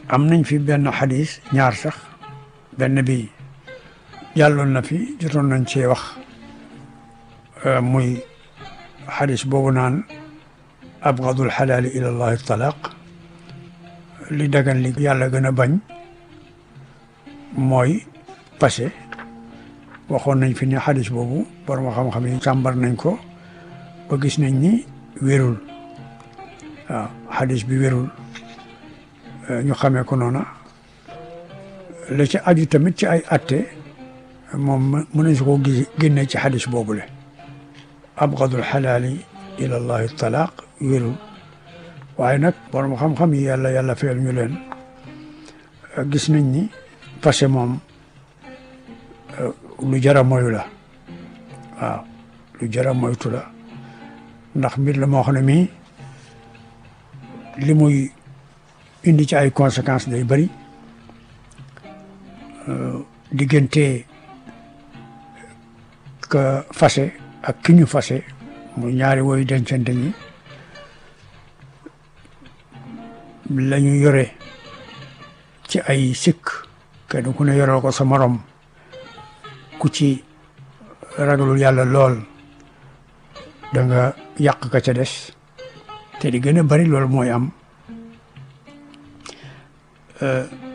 am nañ fi benn xadis ñaar sax benn bi jàlloon na fi jotoon nañ cee wax muy xadis boobu naan abgadul xalaali ila llahi talaq li dagan li yàlla gën a bañ mooy passé waxoon nañ fi ne xadis boobu borom xam-xam yi càmbar nañ ko ba gis nañ ni wérul waaw xadis bi wérul ñu xamee ko noona la ci aju tamit ci ay atte moom mën nañ si ko gis génne ci xadis boobule abgadul xalaali ila llahi talaq wérul waaye nag borom xam-xam yi yàlla yàlla feel ñu leen gis nañ ni passé moom lu jara moyu la waaw lu jara moytu la ndax mbir la moo xam ne mii li muy indi ci ay conséquences day bëri diggante ka fase ak ki ñu fase muy ñaari woyu dencante ñi la ñu yore ci ay sikk kenn ku ne yoroo ko sa morom ku ci ragalul yàlla lool da nga yàq ka ca des te di gën a bari loolu mooy am